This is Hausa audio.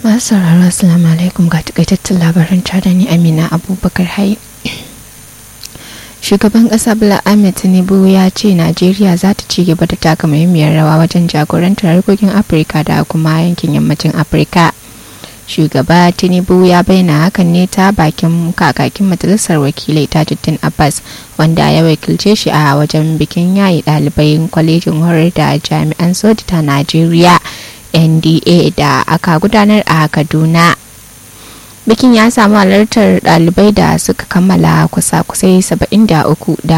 masu sauraro assalamu alaikum ga takaitattun labaran da ni amina abubakar hai shugaban kasa bala ahmed tinubu ya ce najeriya za ta ci gaba da taka muhimmiyar rawa wajen jagorantar harkokin afirka da kuma yankin yammacin afirka shugaba tinubu ya bayyana hakan ne ta bakin kakakin majalisar wakilai tajuddin abbas wanda ya wakilce shi a wajen bikin yayi ɗalibai kwalejin horar da jami'an soji ta najeriya nda da aka gudanar a kaduna bikin ya samu halartar ɗalibai da suka kammala kusa-kusai 73 da